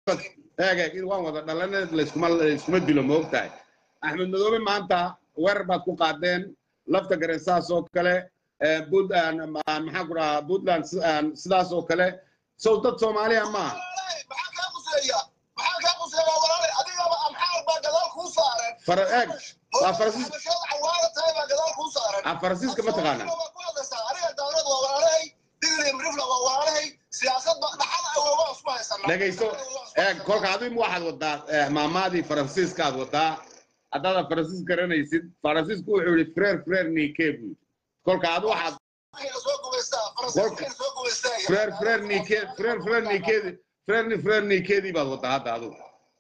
eeg eeg waan wada dhalana layskuma layskuma dilo ma ogtahay axmed madoobe maanta weerar baad ku qaadeen lafta garen saas oo kale eh, Punt- ah, maxaan ku dhahaa puntland si- ah, sidaas oo kale sow dad soomaaliya maaha maxaa kaa quseeya maxaa kaa quseeya walaale adigaba amxaar baa gadaal kuu saaran fara eeg waa faransiis xabashada cawaara tahay baa gadaal kuu saaran ah, faransiiska ma taqaana Soomaalida waa ku hadlaysaa aniga dawlad waa walaalahay digli mirifla waa walaalahay siyaasad ba dhaxal awoowa isku haysanaa dhegayso eeg kolka adigu waxaad wadaa eh, maamaadii faransiiska aad wadaa haddaadan faransiis garanaysid faransiisku wuxuu yihi freer freer nike buu yidhi kolka adu waxaad soo gumaystaa faransiiska soo gumaystaa freer freer nike freer freer nikeedi freer freer nikeedii baad wadaa hadda adigu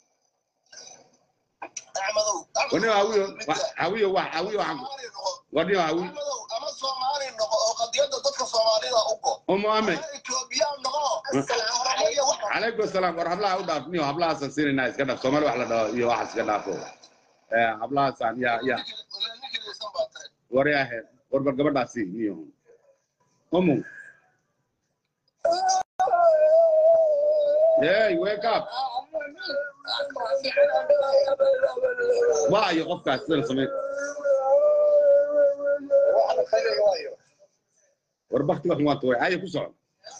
axmedow wani hawiyo wa- hawiyo wax hawiyo waxaan Soomaali noqo. wani hawi axmedow ama soomaali noqo oo qadiyadda dadka soomaalida u go umu ame ama etoobiyaan noqo Soomaaliya wax calaykum asalaam war hablaha u dhaaf niyo hablahaasaan siinayna iska dhaaf soomaali wax la dhaho iyo waxaas iska dhaafo Eh, hablahaasaan ya ya ninkaysan baa tahay war yaahe warbar gabadhaasi niyo umu hey wake up waayo qofkaas sida la samey waxna khayr waayo war baktiga xun waan tuway aye ku soco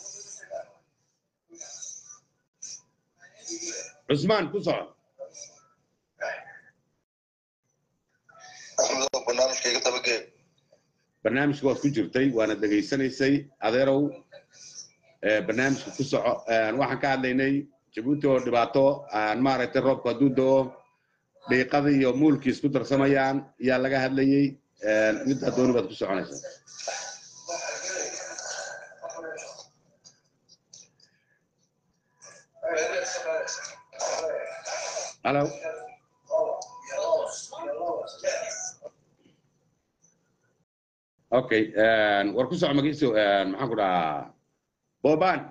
cusmaan ku soco axmedow barnaamijkayga dabagee barnaamijka waad ku jirtay waana dhegaysanaysay adeerow eh, barnaamijka ku soco Eh, waxaan ka hadlaynay jabuuti oo dhibaato aan maaragtay roobku hadduu doo dhiiqada iyo muulkii isku darsamayaan yaa laga hadlayey Eh, middaa dooni baad ku soconaysaa halo okay eh, war ku soco magiiso eh, maxaan ku dhahaa boban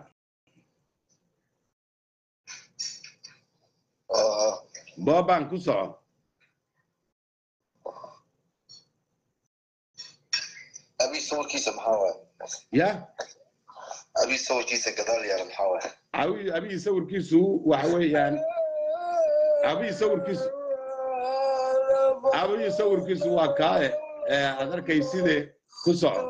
boban ku soco abi sawirkiisa maxaa waaye ya abi sawirkiisa gadaal yaala maxaa waaye abi abihi sawirkiisu waxa weeyaan abihi sawirkiisu abihi sawirkiisu waa kaaye ee aad arkayside ku soco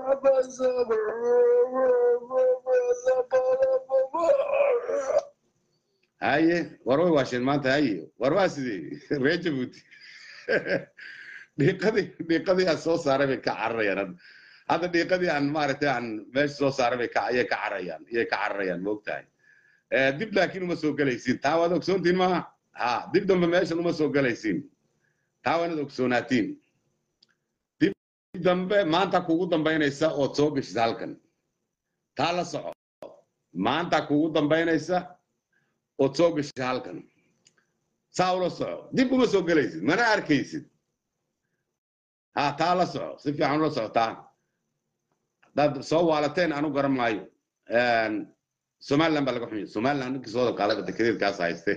haye war way waasheen maanta haye war waa sidee reer jabuuti dhiiqadii dhiiqadii aan soo saaray bay ka cararayaan hadda hadda dhiiqadii aan maaragtay aan meesha soo saaray bay ka ayay ka cararayaan iyay ka cararayaan moogtahay Eh, dib laakiin uma soo gelaysiin taa waad ogsoontiin maaha ha dib dambe meeshan uma soo gelaysiin taa waa inaad ogsoonaatiin dib dambe maanta kugu dambaynaysa ood soo geshisa halkan taa la soco maanta kugu dambaynaysa ood soo geshisa halkan saa ula soco dib uma soo gelaysid mana arkaysid ha taa la soco si fiican ula socotaa haddaad soo waalateen anu garan maayo somaliland baa laga xumiya somaliland ninkii soo dalqaalay dekedeedkaas hayste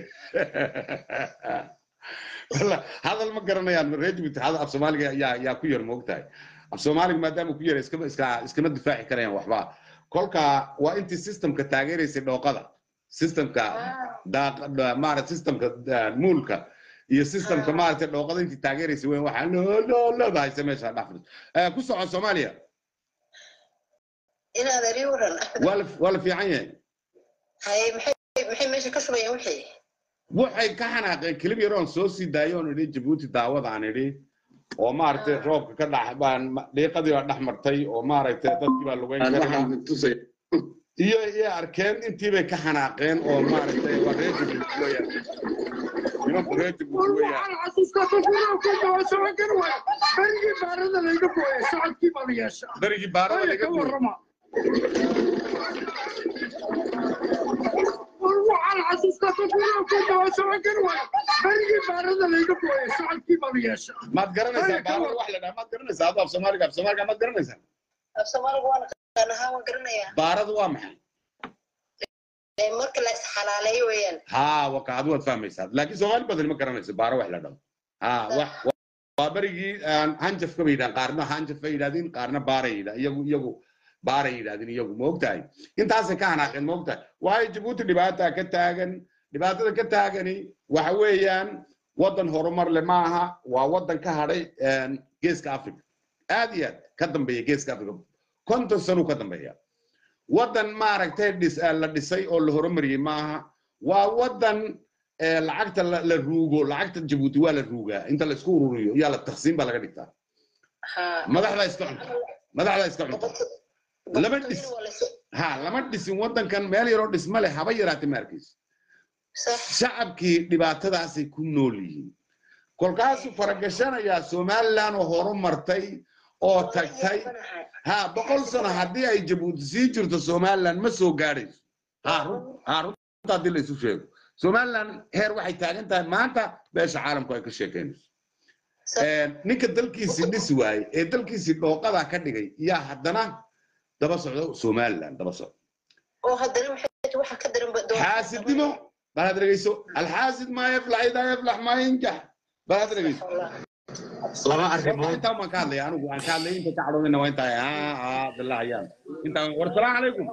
walla hadal ma garanayaan reer jibuuti hadal af soomaaliga yaa yaa ku yar moogtahay af soomaaliga maadaama ku yara iskama iska iskama difaaci karayaan waxba kolka waa intii systemka taageeraysay dhooqada systemka daaq maarata systemka ah, muulka iyo systemka maaragtay dhooqada intii taageeraysay weyn waxaa loo loo leedahayse meesha dhafris ku soco soomaaliya inaad eri waran waa la waa la fiican yahay hay maxay maxay meesha ka shubayaan wixii waxay ka xanaaqeen kelib yar oon soo sii daayo oon idhi jabuuti daawada aan idhi oo maaragtay roobka ka dhex baan dhiiqadii baa dhex martay oo maaragtay dadkii baa lugeyn karaa iyo iyo arkeen intii bay ka xanaaqeen oo maaragtay waa reer jabuuti weeyaan nimanku reer jabuuti weeyaan darigii baarada laga guuray maad garanaysaa baarada wax la dhaha maad garanaysaa adoo af soomaaliga af soomaaliga maad garanaysaa af soomaaliga waan aqaan ahaan waan garanayaa baaradu waa maxay Ee, marka la isxalaaleeyo weeyaan ها وقعد واد فهميساد لكن سومالي بدل ما كرنيس بارا وحلا دم ها wax waa barigii aan hanjaf ka yidhaan qaarna hanjaf ay yidhahdeen qaarna baara yidha iyagu iyagu baara yidhahdeen iyagu moogtahay intaasay ka hanaaqeen moogtahay waayo jabuuti dhibaata ka taagan dhibaatada ka taagani waxa weeyaan waddan horumar le maaha waa waddan ka hadhay geeska africa aad iyo aad ka dambeeya geeska africa konton sanuu ka dambeeya waddan maaragtay dhis la dhisay oo la horumariyey maaha waa waddan lacagta la ruugo lacagta jabuuti waa la ruugaa inta la isku ururiyo yaa la taqsiim baa laga dhigtaa madaxdaa iska cunta madaxdaa iska cunta lama dhis ha lama dhisin waddankan meel yaroo dhisma leh haba yaraatay ma arkayso shacabkii dhibaatadaasay ku nool yihiin kolkaasuu faragashanayaa somaliland oo horumartay oo tagtay ha boqol sano haddii ay jabuuti sii jirto somaliland ma soo gaadhayso ha runta haddii la isu sheego somaliland heer waxay taagan tahay maanta beesha caalamku ay ka sheekaynayso ninka dalkiisii dhisi waaye ee dalkiisii dhooqadaa ka dhigay yaa haddana daba socdo somaliland daba socdo xaasidnimo balaad dhegeyso alxaasid maa yaflax idaa yaflax maa yanjax balaad dhegeyso laba arrimood intaan baan ka hadlaya anigu aan ka hadlay inta ka cadhoodina waa intaa aa aa billah ayaan intaan war salaamu calaykum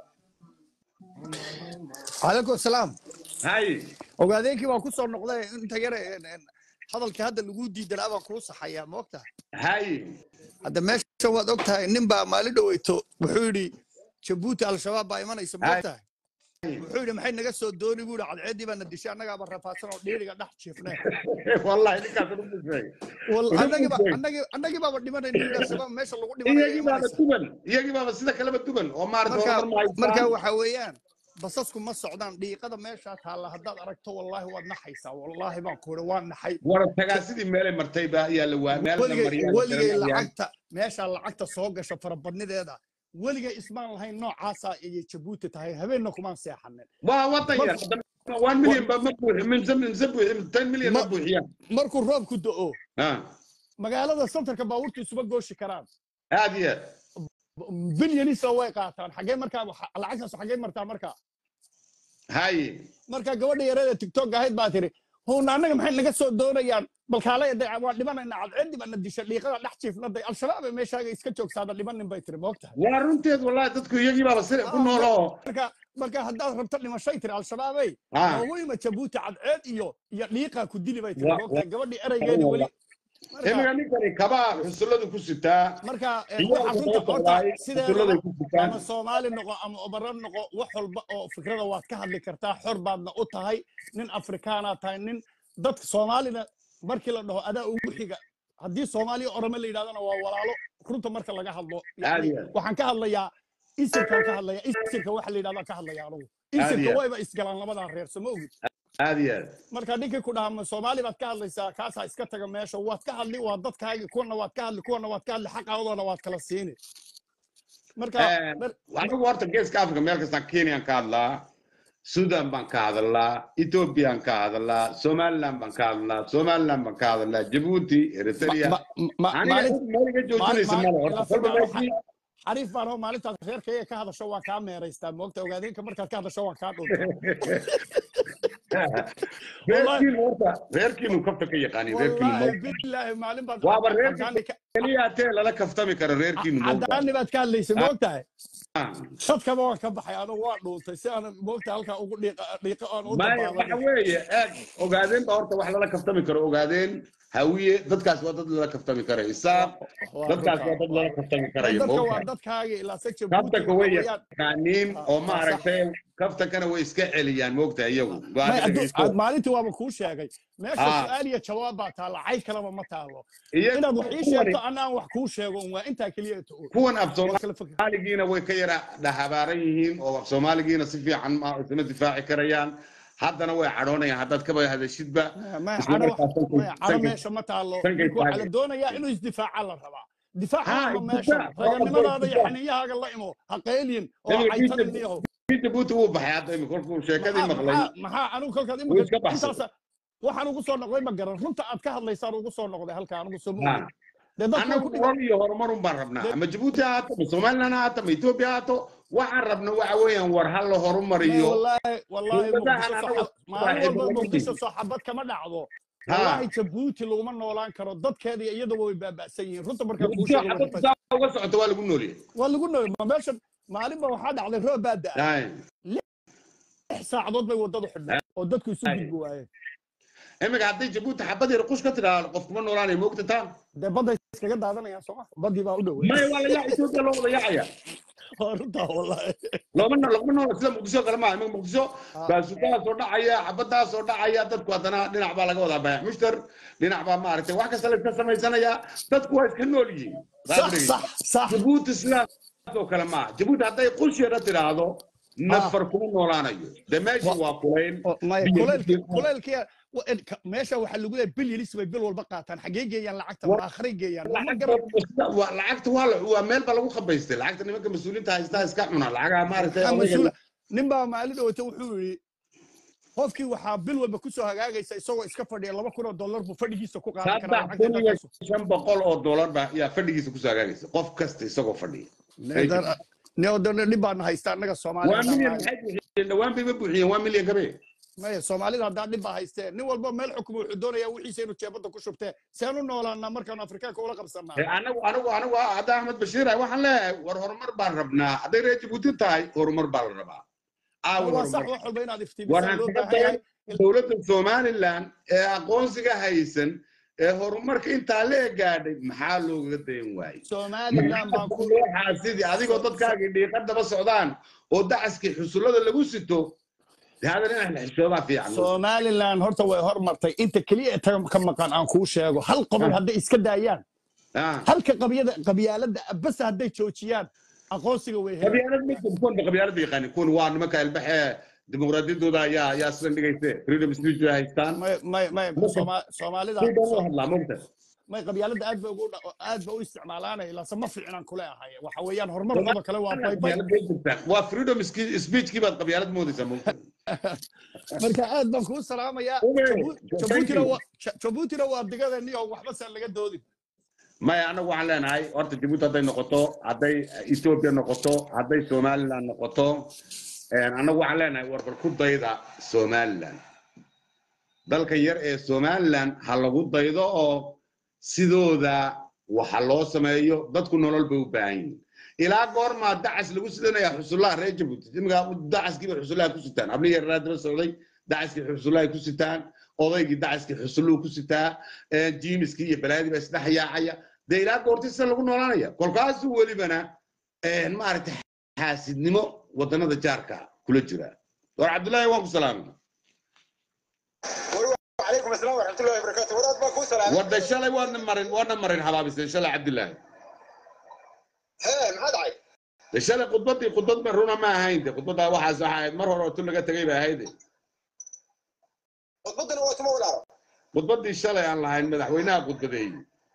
calaykum asalaam hay ogaadeenkii baan ku soo noqday inta yare hadalkii hadda lagu diidan abaan kuu saxayaa ma ogtahay hay hadda meesha waad ogtahay nin baa maalin dhaweyto wuxuu yidhi jabuuti al-shabaab baa imanaysa ma ogtahay wuxuu yidhi maxay naga soo dooni buu yidhi cadceeddii baana dishay annagaaba rafaadsan oo dhiiriga dhex jiifnay wallahi ninkaas ugu busay annagii baaba dhimanayna yidhi al-shabaab meesha lagu dhimanaya iyagii baaba imanaysa duban iyagii baaba sida kaleba duban oo maarata marka horumar ma marka haystaan waxa weeyaan basasku ma socdaan dhiiqada meeshaa taalla haddaad aragto wallaahi waad naxaysaa wallaahi baan ku yidhi waan naxay war tagaasidii meelay martay baa ayaa la waa meel la weligay mariyaa weligay la garanayaan. lacagta meeshaa lacagta soo gasho farabadnideeda weligay ismaan lahayn noocaasa ayay jabuuti tahay habeenna kumaan seexanin waa wadan yar one million ba ma buuxi minse minse buuxi ten million ma Ma- buuxiyaan markuu roobku do'o Ha, magaalada santarka baabuurtu isuba gooshi karaan aad iyo aad bilyanisa way qaataan xagee markaa waxa- lacagtaas xagee martaa markaa haye marka gabadha yareeda tiktok ahayd baa tiri huuna annaga maxay naga soo doonayaan balkaale waan dhimanayna cadceeddii baana disha dhiiqada dhex jiifnaday al-shabaab ee meeshaaga iska joogsaada dhimanin bay tiri moogtahay waa runteed wallahi dadku iyagii baaba sida ku nooloo marka marka haddaad rabto dhimashay tiri al-shabaabay Ah. nooguyma jabuuti cadceed iyo iyo dhiiqaa ku dili bay tiri Wa- moogtahay gabadhii eraygeedii weli marka imiga ninkani kabaa xusulladu ku sitaa marka eh, Iyo waxa runta sababta horta waaye, sideedaba xusulladay ku sitaan. ama soomaali noqo ama obaro noqo wax walba oo fikrada waad ka hadli kartaa xor baadna u tahay nin afrikaanaad tahay nin dadka soomaalina markii la dhaho adaa ugu xiga haddii soomaaliya orome la yidhahdana waa walaalo runta marka laga hadlo Aad yani iyo aad. waxaan ka hadlayaa isirkaan ka hadlaya isirka waxa la yidhahdaa ka hadlaya anugu iyo isirka aad. wayba isgalaan labadaa reer soo ma ogid aad iyo aad marka ninkii ku dhaha ma soomaali baad ka hadlaysaa kaasaa iska taga meesha waad ka hadli waa dadkaagi kuwana waad ka hadli kuwana waad ka hadli xaqaadona waad kala siini marka Eh, mar- anigu horta geeska africa meel kastaan kenyaan ka hadlaa sudan baan ka hadlaa ethoobiyan ka hadlaa somaliland baan ka hadlaa somaliland baan ka hadlaa jabuuti eritrea ma- ma- aniga maalin- cid meel iga joojinaysa maal- male horta ilaa kolba saddex meeshii xariif baan oo maalintaad reerkayga ka hadasho waan kaa meeraystaa moogta ogaadeenka markaad ka hadasho waan kaa dhunta reerkiinu horta reerkiinu kafta ka yaqaani reerkiinu wallaahi ma bilaahi maalin baad waaba reerkii cadaani ka- keliya tee lala kaftami karo reerkiinu moogta cadaani baad ka hadlaysay moogtahay dadkaba waan ka baxay anigu waa dhuuntay si aan moogta halkaa ugu dhiiqa dhiiqa aan u maya waxa dabaalan weeye eeg ogaadeen ba horta wax lala kaftami karo ogaadeen hawiye dadkaas waa dad lala kaftami karay isaaq dadkaas waa dad lala kaftami karayo dadka waa moogta dadkaaga ilaa se kaftanka way jabuuti yaqaaniin oo Ah, maaragtay kaftankana way iska celiyaan moogta iyagu Waa may dhegeysto. addu- maalintii waaba kuu sheegay meesha Ah. su-aal iyo jawaab baa taalla cay kalaba ma taalo Iyagu inaad wax ii kuwani- sheegto anaan wax kuu sheego un waa intaa keliya ta kuwan af waa kala fikir soomaaligiina way ka yara dhahabaaran yihiin oo af soomaaligiina si fiican ma isma difaaci karayaan haddana way cadhoonayaan haddaad kaba hadashidba maya isla cadho markaas sankay- maya cadho sankay- meesha ma taalo sankay ninku waxaa la taagay. doonayaa inuu isdifaaca la rabaa difaaca Ha, ma meesha isdifaac. raganimadaada iyo Isdifaac. xiniyahaaga la imo ha qaylin oo Nabiga caytalin Jibril- niyahow kii jabuuti wuu baxay hadda imika kolkuu sheekadii maxaa maqlay maxaa- maxaa anigu kolkaad Wuu iska imika baxsaday. intaas waxaan ugu soo noqday ma garan runta aad ka hadlaysaan ugu soo noqday halka anigu soo Ha. moogin dee dadku way annagu ku dhigan nolol iyo horumarun baan rabnaa Dee- ama jabuuti ha haato ama somaliland ha haato ama etoobiya ha haato waxaan rabna waxa weeyaan war ha la horumariyo wallaahi wallaahi dowladahan muqdisho anagu soo maalin saaxiibo walba lama muqdisho yihin. soo xabad kama dhacdo Ha. wallaahi jabuuti laguma noolaan karo dadkeeda iyo iyadaba way baaba'san yihiin runta markaan kuu muqdisho sheego waa xabadda runta saa uga socota waa lagu noolyahay waa lagu nooy ma meeshan maalinba waxaa dhacday roob baa da'a Hay. saacadood bay waddadu xidhnay oo dadku isu gudbi waayeen iminka hadday jabuuti xabad yar qush ka tidhaahdo qof kuma noolaanaya moogta taa dee badday iskaga daadanayaan sooma baddii baa u dhowey maya waa la yaaca etoobiya loo wada yaacaya waa runtaa wallahi looma no- laguma noola sida muqdisho kale maaha iminka muqdisho baasukadaa soo dhacaya xabadaa soo dhacaya dadku haddana dhinac baa laga wadaa bayax mushtar dhinac baa maaragtay wax kasta la iska samaysanaya dadku waa iska nool yihiin sax sax sax jabuuti sidaas oo kale maaha jabuuti hadday qush yara tidhaahdo nafar kuma noolaanayo de meesha waa kulayn oo- maya biyo kuleylki biyo- kuleylkiya wa- in- ka- meesha waxaa lagu leeyahay bil yelis bay bil walba qaataan xaggee geeyaan lacagta Wa- ma akhray geeyaan ma lacagta garan waa- lacagta waa la- waa meel ba lagu qabaystay lacagta nimanka mas-uuliinta haystaa iska cuna lacagaha maaragtay maxaa odayga- mas-uula nin baa maalin dhawata wuxuu yidhi qofkii waxaa bil walba kusoo hagaagaysa isagoo iska fadhiya laba kun oo dollar buu fadhigiisa ku qaadan karaa saddex lacagta kun iyo intaas shan boqol oo dollar ba yaa fadhigiisa kusoo hagaagaysa qof kasta isagoo fadhiya dhib baana haysta annaga waa soomaalida milyan maxay buuxiyeen dhawaan bay ma buuxiyeen waa milyan gabe maya soomaalida haddaa dhib baa haystee nin walba meel xukumo wuxuu doonayaa wixiisa inuu jeebadda ku shubtee seen u noolaanaa markaanu afrikaanka ula qabsanaa anagu anagu anagu hadda axmed bashiir ah waxaan leeyahay war horumar baan rabnaa hadday reer jabuuti tahay horumar baa la rabaa aawi waa sax horumar wax walba inaad war iftiimisaan loo hantiga baahan yahay dowladda somaliland ee aqoonsiga haysan ee horumarka intaa la gaadhay maxaa loogaga dayan waayey somaliland baan ku sidii adigoo dadkaagii dhiiqa daba socdaan oo dacaskii xusullada lagu sito dee hadan inaan la xishoodaa fiican somaliland horta way hormartay inta keliya ee ta- ka maqan aan kuu sheego hal qobol hadday iska daayaan Ah. halka qabyada qabyaalada bas hadday joojiyaan aqoonsiga way helaan qabyaalad ma jirto kuwan ba qabyaalada yaqaanin kuwan waa nimanka ilbaxee dimuqraadiyadooda ayaa ayaa sidan dhigayse freedom speech bay haystaan may may may Marka- Sooma- soomaalida si dhan u hadlaa mogta may qabyaalada aad ba ugu dha- aad ba u isticmaalaanay laase ma fiicnaan kule ahay waxa weeyaan horumarkooda kale waa bay bay qabyaalad bay jirtaa waa freedom speechkii baad qabyaalad moodaysaa mogta marka aad baan kuu salaamayaa Okay, Jabu- thank jabuutina you. waa Ja- jabuutina waa digadeeni oo waxba saan laga doodin maya anagu waxaan leenahay horta jabuuti hadday noqoto hadday ethiopia noqoto hadday somaliland noqoto anagu waxaan leenahay warbar ku dayda somaliland dalkan yar ee somaliland ha lagu daydo oo sidooda waxa loo sameeyo dadku nolol bay u baahan yihiin ilaa goormaa dacas lagu sidanaya xusullaha reer jabuuti imika dacaskii bay xusullaha ku sitaan abni yaraa daba socday dacaskii xusullahay ku sitaan odaygii dacaskii xusulluhu ku sitaa jiimiskii iyo balaadii baa isdhex yaacaya dee ilaa goorti sida lagu noolaanaya kolkaasuu welibana maaragtay xaasidnimo wadannada jaarka kula jira war cabdullaahi waan ku salaamay وعليكم السلام ورحمة الله وبركاته وراد باكو سلام wadda shalay waadna marin waadna marin habaabiseen shalay cabdillaahi ها ما داعي de shalay khudbaddii khudbad ma runa ma ahayn de khudbaddaa waxaas waxa ahayd mar hore oo tu laga tegay bay ahayd وضدنا واسمه ولا khudbaddii shalay aan lahayn madaxweynaha khudbadeeyey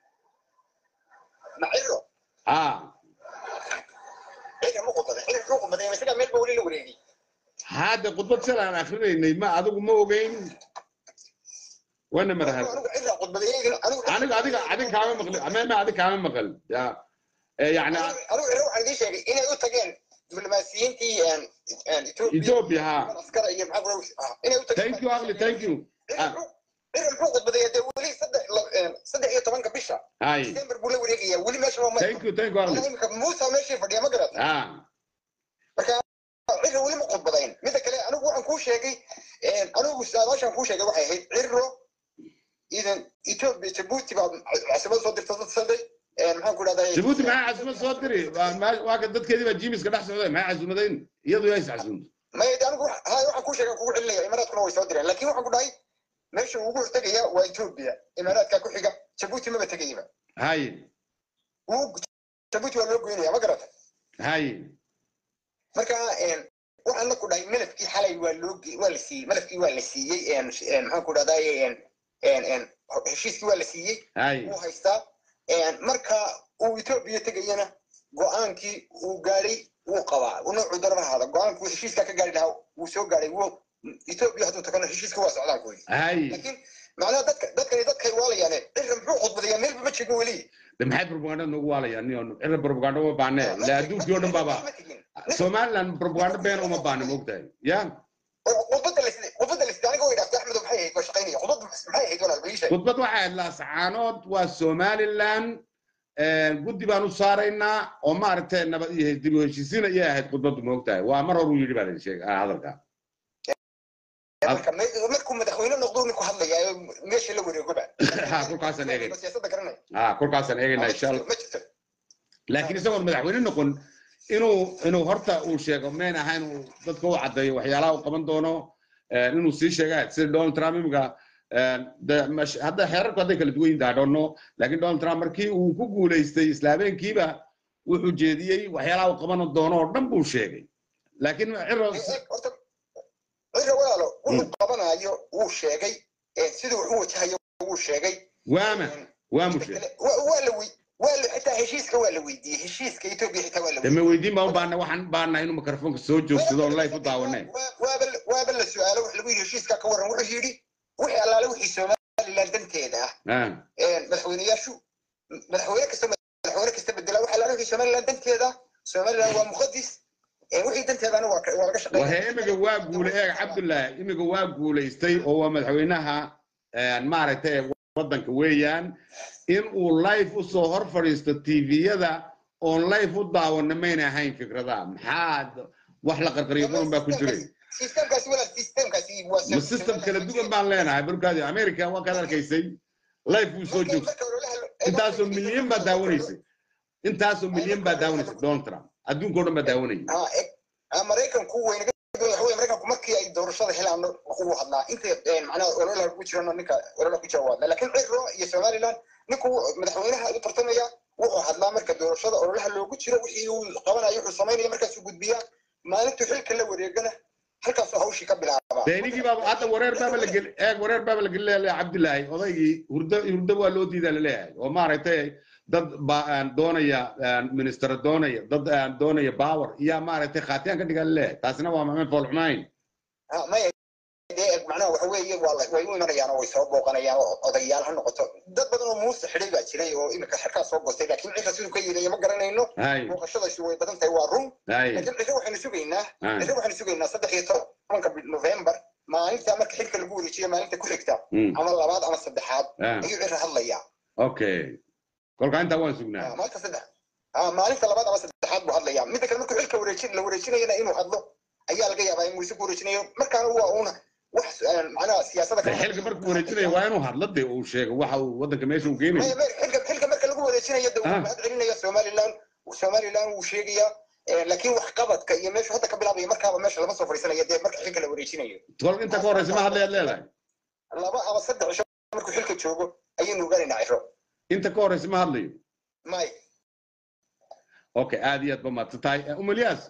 معيرو ha إيه مو قطة إيه مو قطة بس كده ميل بقولي له وريدي hadde khudbad shalay aan akrinaynay ma adigu ma ogeyn wana marahad أنا إيه قطة إيه أنا aniga adiga adin kaama maqli amema adig kaama maqal ya Eh, yani أنا أنا أروح عندي شيء إيه يقول تجين دبلوماسيين تي أن أن ethiopia ha عسكر إيه معه روش إيه يقول تجين thank you ugly thank you Ah, إيه المفروض قطة بدي ولي صدق صدق إيه طبعا كبشة hay ديمبر بقول له وريدي ولي ماشي ما thank you thank you ugly أنا يمكن موسى ماشي فدي ما قرأت ha ciro weli ma khudbadayn midda kale anigu waxaan kuu sheegay anigu saadaashaan kuu sheegay waxay ahayd ciro idan ethiopia jabuuti baa caasimada soo dirta dad saday maxaan ku dhahdaa jabuuti maxaa casumad soo diri Waa- ma- waa ka dadkeedii baa jiimiska dhex socday maxay casumadayn iyadu yaa is casumta maya de anigu hay waxaan kuu sheegay kugu celinaya imaaraadkuna way soo direen laakiin waxaan ku dhahay meesha ugu hortegaya waa ethiopia imaaraadka ku xiga jabuuti maba tegayaba hay Wuu- jabuuti waa loo goynaya ma garata hay marka waxaan la ku dhahay malafkii xalay waa loo ge- waa la siiyey malafkii waa la siiyey maxaan ku dhahdaa heshiiskii waa la siiyey hay wuu haystaa marka uu etoobiya tegayana go-aankii uu gaadhay wuu qabaa noocuu daraba ahaada go-aankii uu heshiiskaa ka gaari lahaa wuu soo gaadhay wuu etoobiya hadduu tagano heshiiska waa socdaan kuwi hay laakiin macnaha dadka dadkani dadkay waalayaane cirra muxuu khudbadayaa meelba ma jegin weli de maxay propaganda noogu waalayaan niyo cira propaganda uma baahne le adduunkii oo dhan baaba Ma tegin. somaliland propaganda been uma baahne moogtahay ya oo khudbadda la siday khudbadda la siday aniga way dhaaftay axmedo maxay ahayd waa shaqaynaya khudbadda maxay ahayd walaal baliisha khudbad waxay ahayd laasacaanood waa somaliland guddi baan u saaraynaa oo maaragtay nabad iyo dib u heshiisiin ayay ahayd khudbaddu moogtahay waa mar hor uu yidhi baa la sheegay ah, hadalka marka me- markuu madaxweyne noqdo ninku hadlayaa meesha la wareegoba ha kolkaasaan eegayna siyaasadda garanay ha kolkaasaan eegaynaa insha allah ma jirto laakiin isagoon madaxweyne noqon inuu inuu horta uu sheego meen ahayn uu dadka u caddeeyo waxyaalaha uu qaban doono eh, inuu sii sheega sida donald trump imika hadda xeerarku hadday kala duwan yihin I don't know laakiin donald trump markii uu ku guulaystay isla habeenkiiba wuxuu jeediyey waxyaalaha uu qaban doono oo dhan buu sheegay laakiin ciro horta cira walaalo wuxuu qabanayo wuu sheegay siduu wax u wajahayo wuu sheegay waama waamu sheegay Wa- waa la wey- waa la xitaa heshiiska waa la weydiiyey heshiiska etoobiya xitaa waa la deme weydiin baan u baahna waxaan baahna inuu mikrofoonka soo joogsado on live u daawaneen Waa- waaba la- waaba la su-aalo wax lagu yidhi heshiiska ka waran wuxuu yidhi wixii allaale wixii somaliland danteeda ah Ah, madaxweyneyaashu madaxweyne kasta madaxweyne kasta bedela waxa allaale wixii somaliland danteeda ah somaliland waa muqadis Eh, wixii danteedana waa ka- waa laga shaqeeya wahe imiga waa guulay eeg cabdullaahi imiga waa guulaystay oo waa madaxweynaha eh, maaragtay waddanka weeyaan in uu live usoo hor fadhiisto tviyada oon live u daawana mayna ahayn fikradaha maxaad wax la qarqariyo qurun baa ku jiray systemkaasi walaal systemkaasi waa ma system kala duwan baan leenahay barkaadi america waa kaad arkaysay live buu soo joogsa intaasoo milyan baa daawanaysay intaasoo milyan baa daawanaysay donald trump adduunka o dhan baa daawanayay maraykanku waynaga waxa weye maraykanku markii ay doorashada helaan uu hadlaa inta macnaha ololaha ku jirano ninka ololaha ku jira waa hadlaa laakiin ciro iyo somaliland ninku madaxweynaha u tartamaya wuxuu hadlaa marka doorashada ololaha loogu jiro wixii uu qabanayo wuxuu samaynaya markaasuu gudbiyaa maalintuu xilka la wareegana halkaasuu hawshii ka bilaabaa de inigii baaba hadda wareer baaba la geli eeg wareer baaba la geli leeyahay cabdillaahi odaygii hurdo hurdo waa loo diidaa laleeyahay oo maaragtay dad baa aan doonaya aan minister doonaya dad aan doonaya power iyo maaragtay khaatiyaan ka dhigaa laleeyahay taasina waa maameen foolxumayn Ha, maya dee macnaha waxa weeye waa la- way u imanayaan oo way soo booqanayaan oo odayaal ha noqoto dad badan oo muuse xidhay baa jiray oo imika xerkaa soo goostay laakiin cidda siduu ka yeelaya ma garanayno hay booqashadaasi way badan tahay waa run hay laakiin cisho waxaynu sugaynaa hay cisho waxaynu sugaynaa saddex iyo tobanka bil- november maalinta marka xilka lagu wareejiyo maalinta ku xigta Mm, ama labaad ama saddexaad ah, ayuu cira hadlayaa okay kolkaa intaa waan Ah, sugnaa maalinta saddex ah, maalinta labaad ama saddexaad buu hadlayaa midda kale markuu xilka wareejin la wareejinayana inuu hadlo ayaa laga yaabaa in muuse ku wareejinayo markaana waa uuna wax ah, macnaha siyaasada de xilka markuu wareejinayo waa inuu hadlo de uu sheego waxa uu waddanka meesha uu maya geenayo maya xilka xilka marka lagu wareejinayo de Ah. wuu mahad celinaya somaliland somaliland wuu sheegayaa Eh, laakiin wax qabadka iyo meeshu hadda ka bilaabaya markaaba meesha lama soo fadhiisanaya dee marka xilka la wareejinayo kol inta ka horeysa ma hadlayaad leedahay laba ama saddex cisho markuu xilka joogo ayaynu ogaanaynaa ciro inta ka horeysa ma hadlayo may okay aad iyo aad ba maadsan tahay umulyaas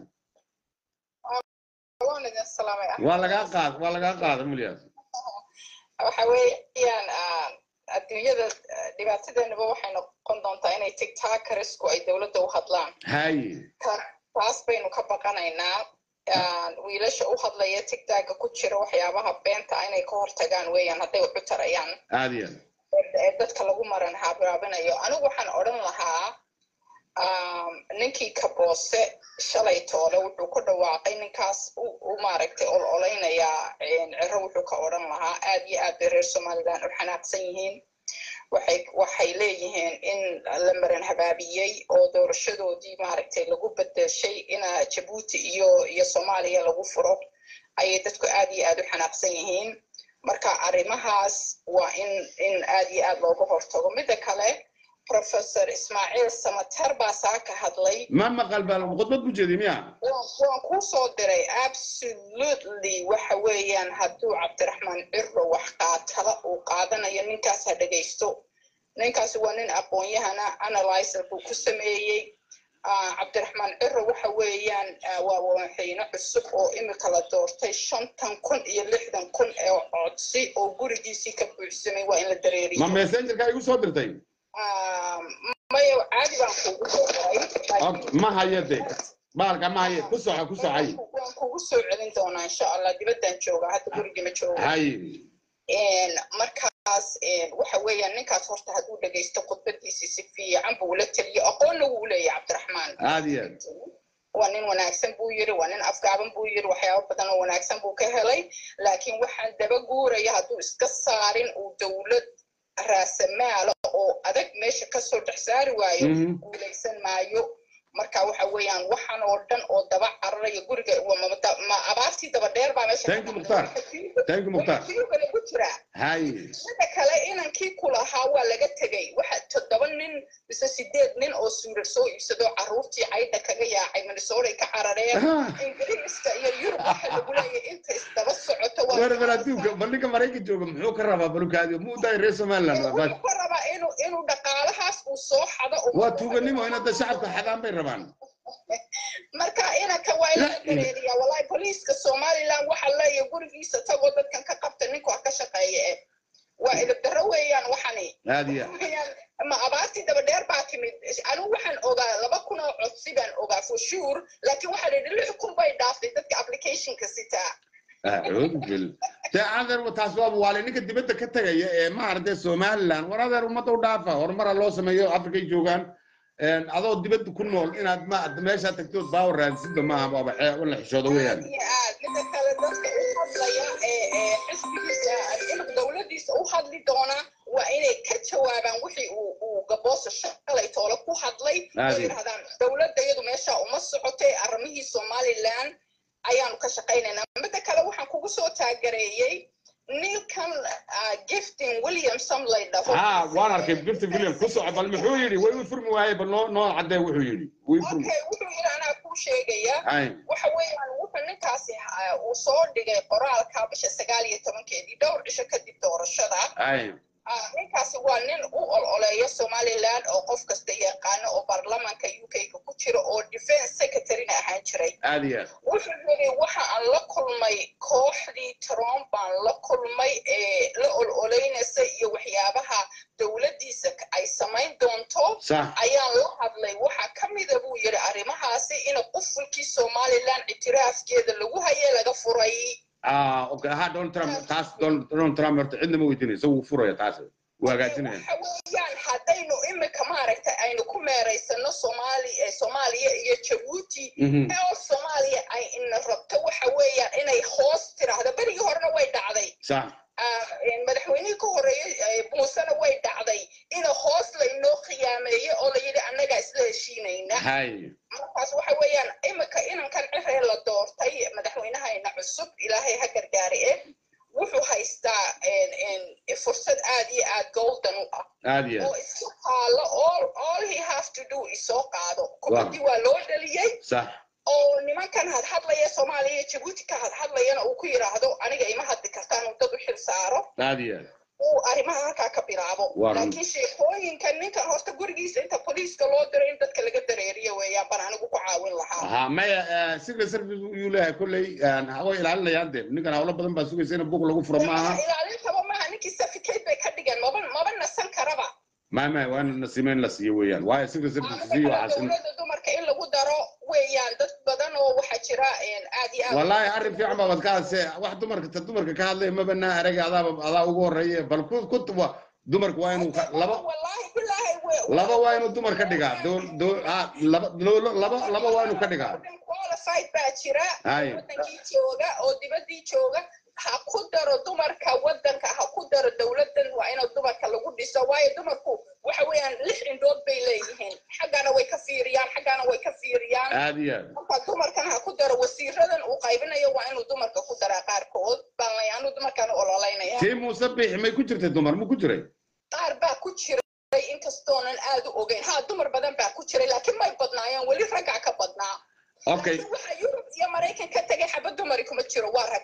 waan idin salaamay waa lagaa qaad waa lagaa qaada umulyaas waxa weeyaan ah, adduunyada ah, dhibaatadeenaba waxay noqon doontaa inay tigtakarisku ay dowladda u hadlaan hay Ta- taas baynu ka baqanaynaa Ah, wiilasha u hadlaya tigtaga ku jira waxyaabaha beenta ah inay ka hortagaan weeyaan hadday wax u tarayaan aad iyo aad ee dadka lagu maran haabiraabinayo anigu waxaan odhan lahaa um, ninkii kaboose shalay toole wuxuu ku dhawaaqay ninkaas u u maaragtay ololeynayaa ciro wuxuu ka odhan lahaa aad iyo aad bay reer somaliland u xanaaqsan yihiin waxay waxay leeyihiin in la maran habaabiyey oo doorashadoodii maaragtay lagu bedeshay ina jabuuti iyo iyo soomaaliya lagu furo ayay dadku aad iyo aad u xanaaqsan yihiin marka arrimahaas waa in in aad iyo aad looga hortago midda kale professor ismaaciil samater baa saa ka hadlay ma maqal baa khudbad ku jeedi miya waan waan kuu soo diray absolutely waxa weeyaan hadduu cabdiraxmaan cirro wax qaatala uu qaadanayo ninkaas ha dhegaysto ninkaasi waa nin aqoon-yahana analyzer buu ku sameeyey Ah, cabdiraxmaan cirro waxa weeyaan ah, waa madaxweyne cusub oo imika la doortay shantan kun iyo lixdan kun ee codsi oo gurigiisii ka buuxsamay waa in la dareeriyo ma messengerka igu soo dirtay Ah, maya caadi baan kuugu soo diray Ok, ma hayo de baalka ma hayo ku soco ku socay waan kugu soo celin doonaa insha allah dibadaan joogaa hadda gurigii ma jooga hay markaas waxa weeyaan ninkaas horta hadduu dhegaysto khudbadiisi si fiican buu ula teliyo aqoonna wuu leeyahay cabdiraxmaan aad iyo aad waa nin wanaagsan buu yiri waa nin afgaaban buu yiri waxyaabo badan oo wanaagsan buu ka helay laakiin waxaan daba guuraya hadduu iska saarin uu dowlad raasamaala oo adag meesha kasoo dhex saari waayo Mhm. guulaysan maayo marka waxa weeyaan waxan oo dhan oo daba cararaya guriga waa ma- da- ma abaartii daba dheer baa meesha Thank you, Mukhtar. Thank you, Mukhtar. kale ku jiraa hay sida kale inankii ku lahaa waa laga tegey waxa toddoba nin mise sideed nin oo suurad soo iibsado carruurtii caydha kaga yaacay minnesota ka carareen Ah. ingiriiska iyo yurub waxa lagu leeyahay inta isdaba socoto waa war bal adduunka bal ninka maraykan jooga muxuu ka rabaa balukaadi muu daay reer somaliland waa wuxuu ka rabaa inuu inuu dhaqaalahaas uu soo xado oo- waa tuuganimo in hadda shacabka xadaan bay rabaan marka inanka waa in la dareeriyaa wallahi booliiska somaliland waxa leeyahay gurigiisa tagoo dadkan ka qabta ninku ha ka shaqeeya eh waa ilibdarro weeyaan waxani aad iyo Weeyaan, ma abaartii daba dheer baa timid anigu waxaan ogaa laba kun oo codsi baan ogaa for sure laakiin waxaa la yidhi lix kun bay dhaaftay dadka applicationka sitaa acuudu bil dee adeer taas waa waale ninka dibadda ka tegaya ee maaragtay somaliland war adeer ummadda u dhaafa horumara loo sameeyo afrikay joogaan een, adoo dibadda ku nool inaad ma meeshaa tagtood baawa raadsidba maaha waaba xee in la xishoodo weeyaan aad iyo aad mida kale dadka u hadlaya ee ee xisbigiisa inuu dowladiisa u hadli doona waa inay ka jawaabaan wixii uu uu gaboosa shalay toole ku hadlay oo Aadi. yidhahdaan dowladda iyadu meesha uma socotay arrimihii somaliland ayaanu ka shaqaynaynaa mida kale waxaan kugu soo taagareeyey ninkan ah, gifting williamson lay dhaho ha waan arkay birta william ku soco bal muxuu yidhi way u furmi waaye bal noo noo caddee wuxuu yidhi way u furmi okay wuxuu yidhi anaa kuu sheegaya ay waxa weeyaan wuxuu ninkaasi ah, uu soo dhigay qoraalka bisha sagaal iyo tobankeedii dhowr cisho kadib doorashada ay Ah, ninkaasi waa nin u ololeeya somaliland oo qof kasta yaqaano oo baarlamaanka u k-ga ku jira oo defense secretaryna ahaan jiray aad iyo aad wuxuu yidhi waxa aan la kulmay kooxdii trump baan la kulmay ee la ololeynaysa iyo waxyaabaha dowladdiisa ay samayn doonto sax ayaan la hadlay waxaa ka mida buu yidhi arrimahaasi in qufulkii somaliland ictiraafkeeda lagu hayay laga furay ah okay ha donald trump taas Donald Donald Trump horta cidna ma weydiinaysa wuu furaya taas wuu hagaajinaya waxa weeyaan haddaynu imika maaragtay aynu ku meeraysano soomaali eh, soomaaliya iyo jabuuti Mhm. oo soomaaliya ay ina rabto waxa weeyaan inay hoos tiraahdo berigii horena way dhacday sax Ah, eh, madaxweynihii ka horreeyey eh, muusena way dhacday in hoos laynoo khiyaameeyo oo layidhi annagaa isla heshiinayna hay markaas waxa weeyaan imika inankan ciree la doortay madaxweynahayna cusub ilaahay ha gargaari eh wuxuu haystaa en- en, fursad aad iyo aad golden u ah aad iyo oo aad iska qaalo all all he have to do isoo qaado kubaddii waa loo dhaliyey sax oo nimankan hadhadlaya soomaaliya iyo jabuuti ka hadhadlayana uu ku yidhaahdo aniga ima hadli kartaan uu dad u xil saaro aad iyo aad uu arrimaha halkaa ka bilaabo Waa run. laakiin sheekooyinkan ninkan horta gurigiisa inta boliiska loo diro in dadka laga dareeriyo weeyaan baan anigu ku caawin lahaa ha maya secret service yuu leeyahay kolley way ilaalinayaan dee ninkan hawlo badan baa sugaysa in buuq lagu furo maaha ilaalintaba maaha ninkii certificate bay ka dhigeen maba maba nasan karaba ma ma waa in nasiime in la siiyo weeyaan waayo secret service siiyo waxaas in dowladda dumarka in lagu daro weeyaan dad badan oo waxaa jira een, aad iyo aad wallaahi arrin fiican baa bad ka hadse wax dumarka ta dumarka ka hadlaya maba naa araga adaaba adaa ugu horeeye bal ku ku wa- dumarka waa inuu ka- laba wallaahi bilaahi we- laba waa inuu dumar ka dhigaa dool dool ah laba lo- laba laba waa inuu ka dhigaa qualified baa jira Hay. wadankii jooga oo dibadii jooga ha ku daro dumarka wadanka ha ku daro dowladan waa in dumarka lagu dhiso waayo dumarku waxa weeyaan lix indhood bay leeyihiin xaggana way ka fiiriyaan xaggana way ka fiiriyaan aad iyo aad marka dumarkan ha ku daro wasiiradan uu qaybinayo waa inuu dumarka ku daraa qaarkood baan layaanu dumarkan u ololeynaya tii muuse biixi may ku jirtay dumar mu ku jiray qaar baa ku jiray inkastoonan aad u ogeyn ha dumar badan baa ku jiray laakiin may badnaayeen weli raggaa ka badnaa okay Laakiin waxa yurub iyo maraykan ka tegay xabad dumari kuma jiro waa rag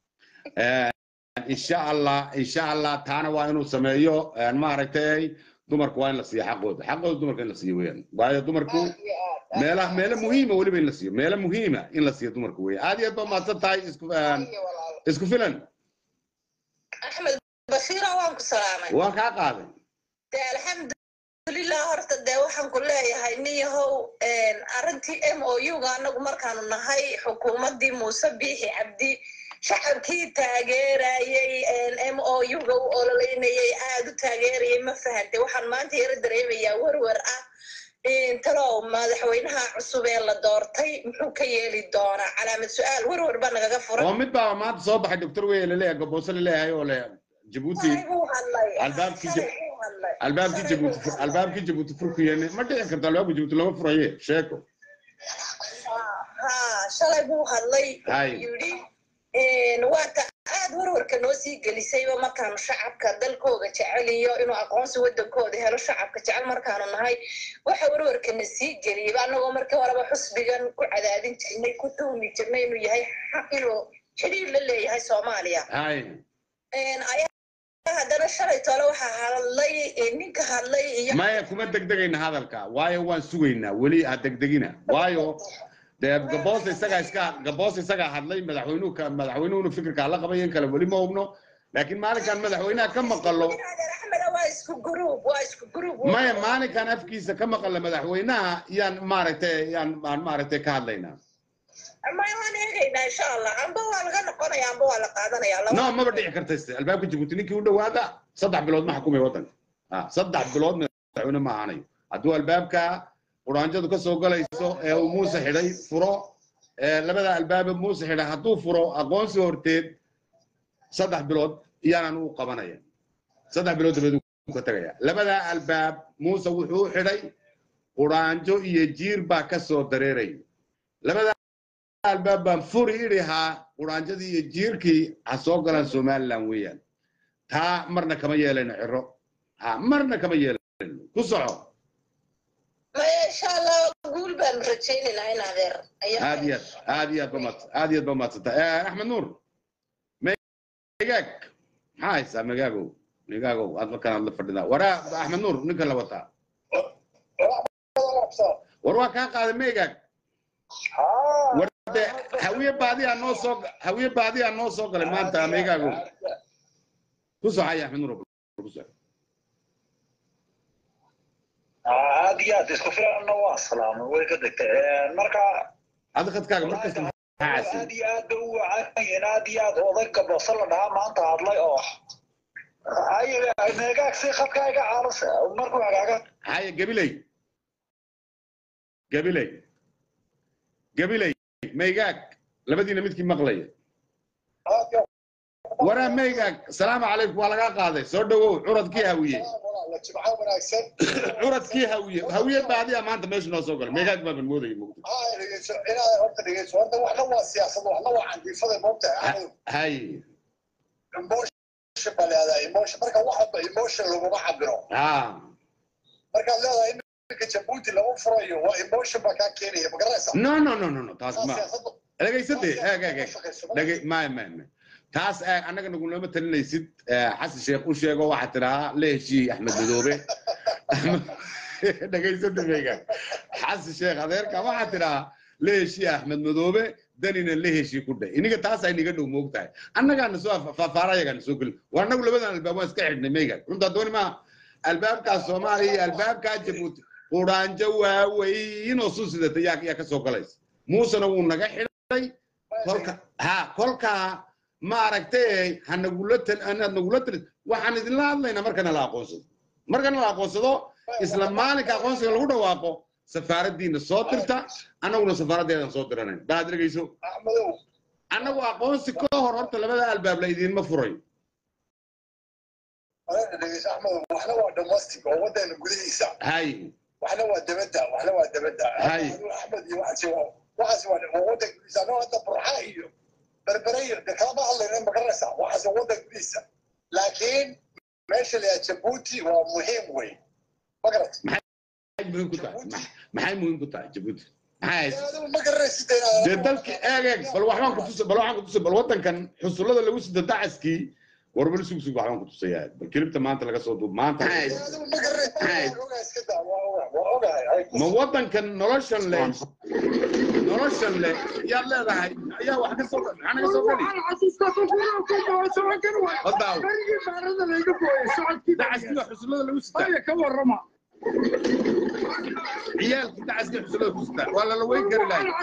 insha allah insha allah taana waa inuu sameeyo maaragtay dumarku waa in la siiyo xaqooda xaqooda dumarka in la siiyo weeyaan waayo dumarku Aad iyo aad. meelaha meelo muhiima weliba in la siiyo meelo muhiima in la siiyo dumarku weeyaan aad iyo aad baa mahadsan tahay isku Iyo walaalo. isku filan axmed basiira waan ku salaamay waan kaa qaaday de alxamdulilah horta dee waxaan ku leeyahay nin yahow arrintii m o u-ga anagu markaanu nahay xukuumaddii muuse biixi cabdi shacabkii taageerayey m o u-ga u ololeynayay aad u taageerayay ma fahante waxaan maanta yaro dareemayaa werwer ah talow madaxweynaha cusub ee la doortay muxuu ka yeeli doonaa calaamad su-aal werwer baa nagaga furan oo mid baa maanta soo baxay doctor weye laleeyahay gaboose laleeyahay oo le jabuuti Buu hadlay. albaabkii Shalay jab- buu hadlay. albaabkii Shalay jabuuti buu fur- hadlay. albaabkii jabuuti furku yeene ma dhici karto albaabka jabuuti lama furaye sheeko ha shalay buu hadlay Hay. yidhi waata aad warwarka noo sii gelisayba markaanu shacabka dalkooga jeceliyo inuu aqoonsi wadankooda helo shacabka jecel markaanu nahay waxa warwarkana sii geliyaba annagoo markii horeba xusbigan ku cadaadin jirnay ku tuhmi jirnay inuu yahay xaq inuu xidhiir la leeyahay soomaaliya hay ayaa haddana shalay tole waxaa hadlay ninka hadlay iyo maya kuma degdegayna hadalka waayo waan sugaynaa weli ha degdegina waayo dee gaboos isagaa iska gaboos isagaa hadlay madaxweynuhu ka madaxweynuhuna fikirkaa la qabay in kale weli ma hubno laakiin maalinkan madaxweynaha ka maqalo axmed waa isku gruub waa isku gruub maya maalinkan afkiisa ka maqala madaxweynaha yaan maaragtay yaan aan maaragtay ka hadlaynaa maya waan eegaynaa insha allah amba waa laga noqonaya amba waa la qaadanaya laba no maba dhici karta iste albaabka jabuuti ninkii u dhowaada saddex bilood ma xukumay waddanka Ah, saddex bilood madaxweyne ma ahanayo hadduu albaabka quraanjadu ka soo galayso ee uu muuse xidhay furo ee labada albaabe muuse xidhay hadduu furo aqoonsi horteed saddex bilood iyaanan u qabanaya saddex bilood dabeed uu ka tagaya labada albaab muuse wuxuu u xidhay quraanjo iyo jiir baa ka soo dareeraya labada albaab baan furi idhihaa quraanjadii iyo jiirkii ha soo galaan somaliland weeyaan taa marna kama yeelayno ciro ha marna kama yeelayno ku soco maya insha allah guul baanu rajaynaynaa in adeer ayaa aad iyo aad aad iyo aad ba maad aad iyo aad ba maadsanta axmed nuur megaag maxaa haysaa megaagow megaagow aad markaan aad la fadhidaa waraa axmed nuur ninkan la wataa war waa kaa qaaday megaag war de hawiye baadiyaa noo soo hawiye baadiyaa noo soo galay maanta megaagow ku soxaya axmed nuur ku soco aad iyo aad isku filanna waa salaamay way ka degtay marka adi khadkaaga markasta maxaa aad casiy iyo aad bay u wacanyihiin aad iyo aad odayga boose la dhahaa maanta hadlay oo ay meegaag si khadka iga caalasa markuu hagaaga haya gabiley gabiley gabiley maygaag labadiina midkii maqlaya waraa maygaag salaamu calaykum waa lagaa qaaday soo dhowow curadkii hawiye jimco wanaagsan curadkii hawiye hawiye baadiya maanta meesha noo soo galay maygaag baaban moodaya mugdi haa dhegeyso inaad horta dhegeyso horta waxna waa siyaasad waxna waa candiifada moogtahay hay emotion baa leedahay emotion marka wax walba emotion laguma cabiro ha markaad leedahay iminka jabuuti lagu furayo waa emotion baa kaa keenaya ma garanaysaa no no no no no taas ma siyaasadu dhegaysade eeg eeg eeg dhegay maya maya maya taas eeg annaga nagulama talinaysid xasan sheekh u sheego waxaad tidhahaa la heshii axmed madoobe dhegaysade maygaag xasan sheekh adeerka waxaad tidhahaa la heshii axmed madoobe danina la heshii ku dheh iniga taas ay niga dhow moog tahay annagaana soo faafaara ayagaana soo gelin waa annagu labadan albaab waan iska xidhnay maygaag runtaa dooni maaha albaabkaas soomaaliya iyo albaabkaa jabuuti quraanjo waaweyn oo suu sidata yaa yaa ka soo galaysa muusena wuu naga xidhay kolka ha kolkaa maaragtay ha nagula tal anaad nagula talin waxaan idinla hadlaynaa markana la aqoonsado markana la aqoonsado isla maalinka aqoonsiga lagu dhawaaqo safaaraddiina soo dirta annaguna safaaraddeedan soo diranayn baad dhegeyso axmedow annagu aqoonsi ka hor horta labada albaab la idiinma furayo marka dhegeyso axmedow waxna waa domestic oo wadana gudihiisa hay waxna waa dabadda waxna waa dabadda Hay. axmed iyo waxaasi waa waxaasi waa waa waddanka gudihiisa anoo hadda burxa iyo berbere iyo de kalama hadlayna ma garanaysaa waxaasi waa waddanka gudihiisa laakiin meesha la yaha jabuuti waa muhiim wey ma garat maxay muhiim ku tahay Ma- maxay muhiim ku tahay jabuuti maxay haysa adigu ma garanaysid inaad dee dalki eeg eeg bal waxbaan ku tusay bal waxaan ku tusay bal waddankan xusullada lagu sida dacaskii warbal sug sug waxbaan ku tusayaa bal kilibta maanta laga soo duub maanta adigu ma garanaysid Hay. waa ogahay iska daa waa ogahay waa ogahay Hay. ma waddankan noloshan leh noloshan leh yaad leedahay ayaa wax ka soo maxaa naga soo geli Hadda dacaskii waa xusullada lagu sitaa ciyaalkii dacaskii xusullada ku sitaa waa lala weyn kari lahay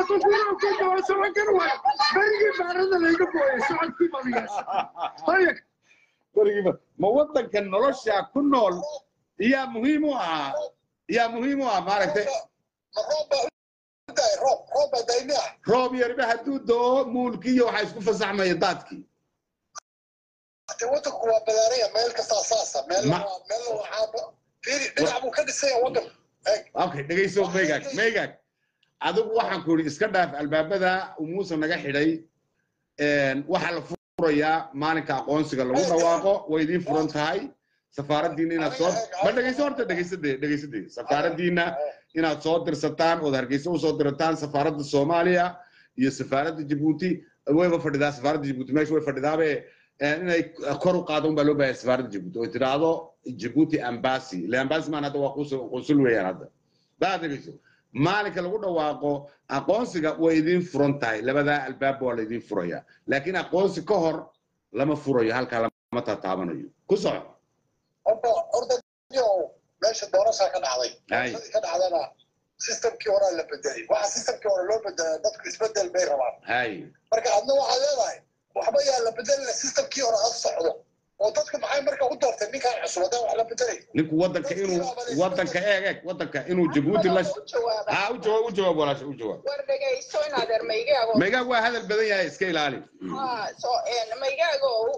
berigiiba ma waddankan nolosha ku nool yaa muhiim u ahaa yaa muhiim u ah maaragtay ma roob baa u daay roob roob baa daymi ah roob yarba hadduu doo muulkii iyo waxaa isku fasaxmaya daadkii de waddanku waa badaaraya meel kastaa saasa meel Ma- meel waxaa fiiri dhinac buu ka dhisaya waddanku eeg okay dhegayso meygag meygag adigu waxaan ku yidhi iska dhaaf albaabada uu muuse naga xidhay waxaa la furayaa maalinka aqoonsiga lagu dhawaaqo way idiin furan tahay safaaraddiina inaad soo ma dhegeyso horta dhegeysade dhegeysade safaaraddiina inaad soo dirsataan ood hargeysa usoo dirataan safaaradda soomaaliya iyo safaaradda jabuuti wayba fadhidaa safaaradda jabuuti meesha way fadhidaabe inay kor u qaado unbaa loo baahaya safaaradda jabuuti oo tidhaahdo jabuuti ambasi ile ambasi maan hadda waa qunsul weeyaan hadda baa dhegeyso maalinka lagu dhawaaqo aqoonsiga way idiin furan tahay labadaa albaab waa la idiin furaya laakiin aqoonsi ka hor lama furayo halkaa lama tataabanayo ku soco horta horta yow meesha doorashaa ka dhacday doorashadii ka dhacdana systemkii horaa la bedelay waxa systemkii hore loo bedelaa dadku isbedel bay rabaan hay marka adna waxaad leedahay waxba yaa la bedelina systemkii hore ha socdo oo dadku maxay marka u doortay ninkaan cusub haddaan wax la bedelay ninku wadanka inuu wadanka eeg eeg wadanka inuu jabuuti la u jawaaba ha u jawaab u jawaab walaasha u jawaab war dhegayso in adeer maygaago meegaag waa hadal badan yahay iska ilaali ha so maygaago